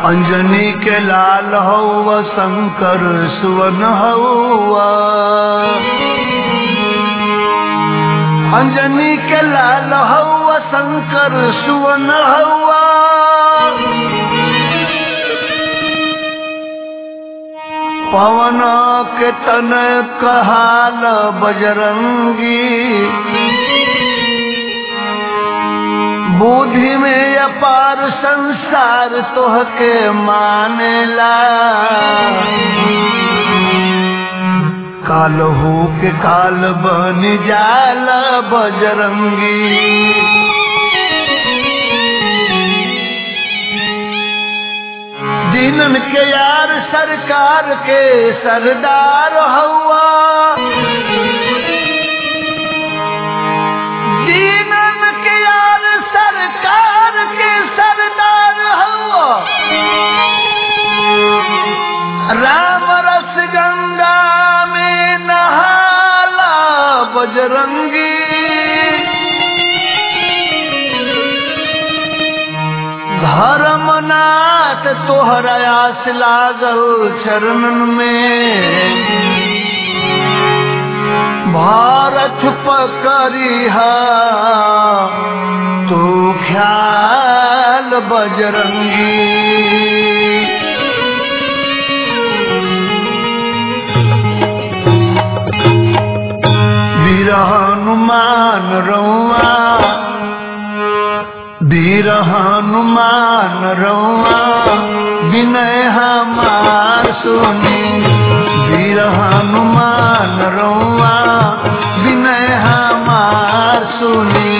अंजनी के लाल हौवा शंकर सुवन हौवा अंजनी के लाल हौवा शंकर सुवन हौवा पवन के तन कहाल बजरंगी बुद्धि में अपार संसार तोहके मानेला काल हो के काल बन जाल बजरंगी दीनन के यार सरकार के सरदार हवा दीनन के यार सरकार के सरदार हवा राम रस गंगा में नहाला बजरंगी धर्मनाथ तोहरा आस लागल चरणन में भारत पकड़िहा तू ख्याल बजरंगी वीर हनुमान रौआ वीर हनुमान रौआ विनय हमार सुनी वीर हनुमान रौआ विनय हमार सुनी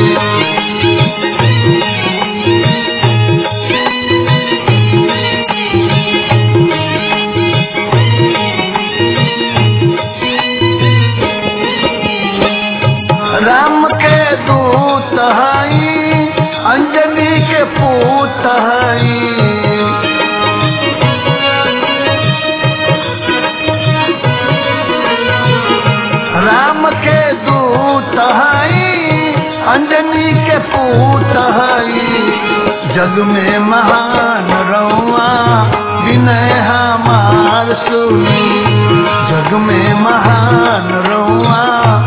राम के दूत हई अंजनी के पूत हई राम के दूत हई अंजनी के पूत हई जग में महान रौआ विनय हमार सुनी जग में महान रौआ